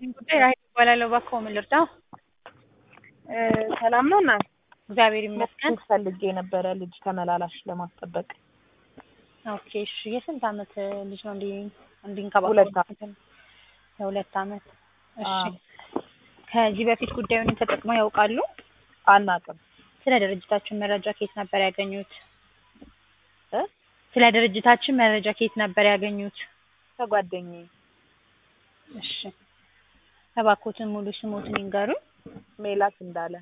ጉዳይ ራሄል እባላለሁ። እባክዎ ምን ልርዳው? ሰላም ነው እና እግዚአብሔር ይመስገን። ፈልጌ የነበረ ልጅ ተመላላሽ ለማስጠበቅ ኦኬ እሺ። የስንት አመት ልጅ ነው እንዲ እንዲንከባከቡ? ሁለት የሁለት አመት እሺ። አዎ። ከዚህ በፊት ጉዳዩን ተጠቅመው ያውቃሉ? አናውቅም ስለ ድርጅታችን መረጃ ከየት ነበር ያገኙት? እ ስለ ድርጅታችን መረጃ ከየት ነበር ያገኙት? ከጓደኛዬ እሺ። እባክዎትን ሙሉ ስሞትን ይንገሩኝ። ሜላት እንዳለ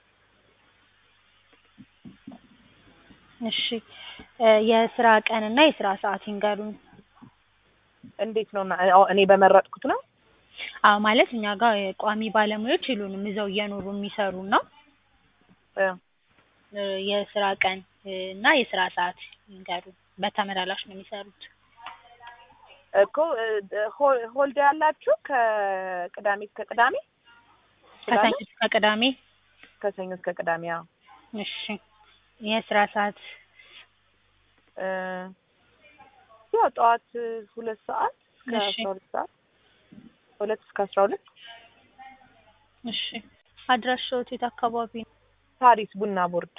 እሺ። እ የስራ ቀንና የስራ ሰዓት ይንገሩኝ። እንዴት ነው እና- አዎ፣ እኔ በመረጥኩት ነው አዎ ማለት እኛ ጋር ቋሚ ባለሙያዎች የሉንም እዛው እየኖሩ የሚሰሩ ነው። እ እ የስራ ቀን እ እና የስራ ሰዓት ይንገሩኝ። በተመላላሽ ነው የሚሰሩት። እኮ እ ሆ- ሆልዴ ያላችሁ ከቅዳሜ እስከ ቅዳሜ ከሰኞ እስከ ቅዳሜ። ከሰኞ እስከ ቅዳሜ አዎ እሺ። የስራ ሰዓት እ ያው ጠዋት ሁለት ሰዓት እስከ እሺ። አስራ ሁለት ሰዓት ሁለት እስከ አስራ ሁለት እሺ። አድራሻዎት የት አካባቢ ነው? ፓሪስ ቡና ቦርድ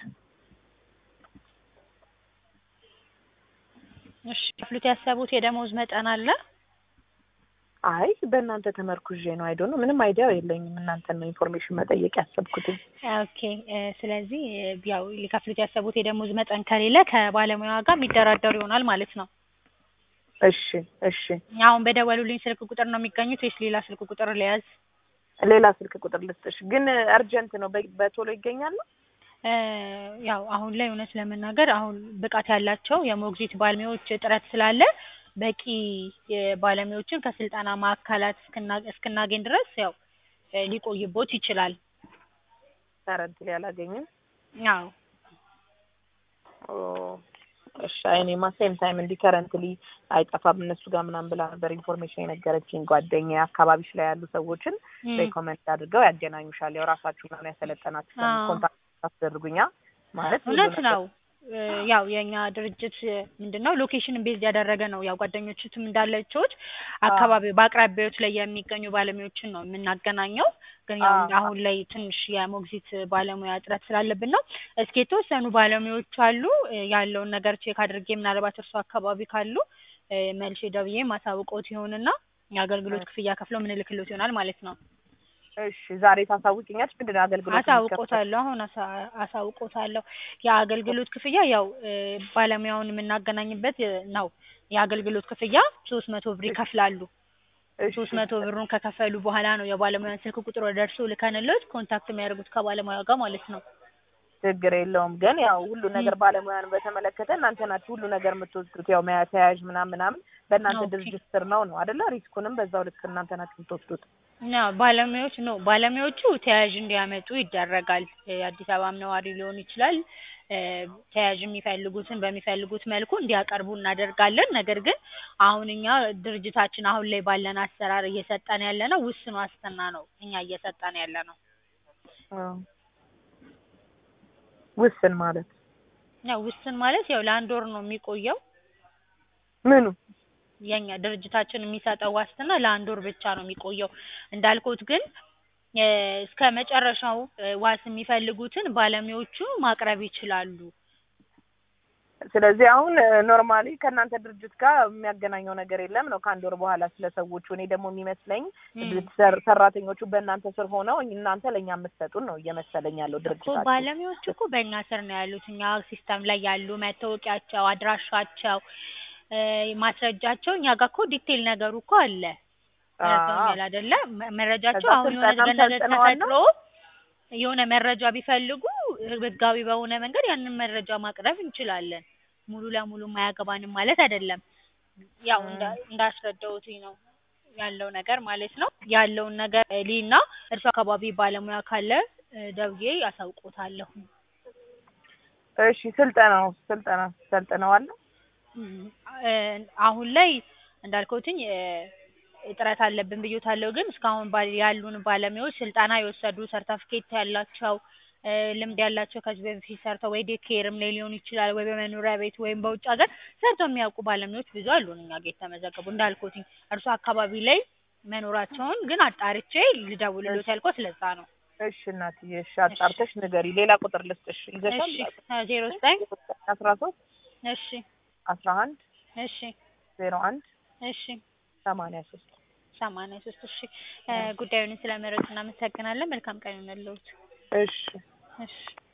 እሺ። ክፍሉት ያሰቡት የደመወዝ መጠን አለ? አይ በእናንተ ተመርኩዤ ነው አይዶ ነው ምንም አይዲያው የለኝም እናንተን ነው ኢንፎርሜሽን መጠየቅ ያሰብኩትኝ ኦኬ እ ስለዚህ እ ያው ሊከፍሉት ያሰቡት የደመወዝ መጠን ከሌለ ከባለሙያዋ ጋር የሚደራደሩ ይሆናል ማለት ነው። እሺ እሺ አሁን በደወሉልኝ ስልክ ቁጥር ነው የሚገኙት ወይስ ሌላ ስልክ ቁጥር ልያዝ? ሌላ ስልክ ቁጥር ልስጥሽ ግን እርጀንት ነው በ- በቶሎ ይገኛል ነው እ ያው አሁን ላይ እውነት ለመናገር አሁን ብቃት ያላቸው የሞግዚት ባለሙያዎች እጥረት ስላለ በቂ የባለሙያዎችን ከስልጠና ማዕከላት እስክና- እስክናገኝ ድረስ ያው እ ሊቆይቦት ይችላል። ከረንት አላገኝም አዎ ኦ እሺ አይ እኔማ ሴም ታይም እንዲህ ከረንትሊ አይጠፋም እነሱ ጋር ምናምን ብላ ነበር ኢንፎርሜሽን የነገረችኝ ጓደኛ አካባቢሽ ላይ ያሉ ሰዎችን እም። ሬኮመንድ አድርገው ያገናኙሻል ያው ራሳችሁ ነው ያሰለጠናችሁ አዎ። ኮንታክት አስደርጉኛ ማለት ብዙ እውነት ነገር- ነው። እ ያው የኛ ድርጅት ምንድን ነው ሎኬሽን ቤዝ ያደረገ ነው። ያው ጓደኞችትም እንዳለችሁት አካባቢ በአቅራቢያዎች ላይ የሚገኙ ባለሙያዎችን ነው የምናገናኘው። ግን ያው አዎ። አሁን ላይ ትንሽ የሞግዚት ባለሙያ እጥረት ስላለብን ነው። እስኪ የተወሰኑ ባለሙያዎች አሉ እ ያለውን ነገር ቼክ አድርጌ ምናልባት እርሱ አካባቢ ካሉ እ መልሼ ደውዬ ማሳውቆት ይሆንና የአገልግሎት ክፍያ ከፍለው ምንልክሎት ይሆናል ማለት ነው። እሺ ዛሬ ታሳውቂኛለሽ ምንድን ነው አገልግሎት አሳውቆታለሁ አሁን አሳ- አሳውቆታለሁ። የአገልግሎት ክፍያ ያው እ ባለሙያውን የምናገናኝበት እ ነው። የአገልግሎት ክፍያ ሶስት መቶ ብር ይከፍላሉ። ሶስት መቶ ብሩን ከከፈሉ በኋላ ነው የባለሙያን ስልክ ቁጥር ወደ እርስዎ ልከንሎት ኮንታክት የሚያደርጉት ከባለሙያ ጋር ማለት ነው። ችግር የለውም ግን ያው ሁሉ ነገር ባለሙያን በተመለከተ እናንተ ናችሁ ሁሉ ነገር የምትወስዱት ያው መያ ተያያዥ ምናምን ምናምን በእናንተ ኦኬ። ድርጅት ስር ነው ነው አይደለ ሪስኩንም በዛው ልክ እናንተ ናችሁ የምትወስዱት ያው ባለሙያዎች ነው ባለሙያዎቹ ተያያዥ እንዲያመጡ ይደረጋል። እ አዲስ አበባም ነዋሪ ሊሆን ይችላል። እ ተያያዥ የሚፈልጉትን በሚፈልጉት መልኩ እንዲያቀርቡ እናደርጋለን። ነገር ግን አሁን እኛ ድርጅታችን አሁን ላይ ባለን አሰራር እየሰጠን ያለ ነው ውስን ዋስትና ነው እኛ እየሰጠን ያለ ነው። አዎ። ውስን ማለት ያው ውስን ማለት ያው ለአንድ ወር ነው የሚቆየው። ምኑ የኛ ድርጅታችን የሚሰጠው ዋስትና ለአንድ ወር ብቻ ነው የሚቆየው። እንዳልኩት ግን እ እስከ መጨረሻው እ ዋስ የሚፈልጉትን ባለሙያዎቹ ማቅረብ ይችላሉ። ስለዚህ አሁን ኖርማሊ ከእናንተ ድርጅት ጋር የሚያገናኘው ነገር የለም ነው ከአንድ ወር በኋላ ስለ ሰዎቹ እኔ ደግሞ የሚመስለኝ እም። ሰር- ሰራተኞቹ በእናንተ ስር ሆነው እናንተ ለእኛ የምትሰጡን ነው እየመሰለኝ ያለው እኮ ድርጅታችሁ ባለሙያዎቹ እኮ በእኛ ስር ነው ያሉት። እኛ ሲስተም ላይ ያሉ መታወቂያቸው፣ አድራሻቸው፣ እ ማስረጃቸው እኛ ጋር እኮ ዲቴል ነገሩ እኮ አለ። ገብቶኛል አይደለ? መ- መረጃቸው ከዛ አሁን የሆነ ስልጠናም ገንዘብ ሰልጥነዋል ነው? ተፈጥሮ የሆነ መረጃ ቢፈልጉ ህጋዊ በሆነ መንገድ ያንን መረጃ ማቅረብ እንችላለን። ሙሉ ለሙሉ ማያገባንም ማለት አይደለም። ያው እንዳ እንዳስረዳሁት ነው ያለው ነገር ማለት ነው። ያለውን ነገር እ ሊና እርሱ አካባቢ ባለሙያ ካለ እ ደውዬ አሳውቆታለሁ። እሺ ስልጠናው ስልጠና ሰልጥነዋል እም፣ እ አሁን ላይ እንዳልኩትኝ እ እጥረት አለብን ብዬታለሁ። ግን እስካሁን ባል ያሉን ባለሙያዎች ስልጠና የወሰዱ ሰርተፍኬት ያላቸው እ ልምድ ያላቸው ከዚህ በፊት ሰርተው ወይ ዴይ ኬርም ላይ ሊሆን ይችላል ወይ በመኖሪያ ቤት ወይም በውጭ ሀገር ሰርተው የሚያውቁ ባለሙያዎች ብዙ አሉን እኛ ጋር የተመዘገቡ። እንዳልኩትኝ እርሱ አካባቢ ላይ መኖራቸውን ግን አጣርቼ ልደውልልዎት ያልኩት ለዛ ነው። እሺ እናትዬ፣ እሺ አጣርተሽ ንገሪ። ሌላ ቁጥር ልስጥሽ ይዘሻል? እሺ ዜሮ ዘጠኝ አስራ ሶስት እሺ አስራ አንድ እሺ ዜሮ አንድ እሺ ሰማንያ ሶስት ሰማንያ ሶስት እሺ እ ጉዳዩን ስለመረጡ እናመሰግናለን። መልካም ቀን ይሁንልዎት። እሺ እሺ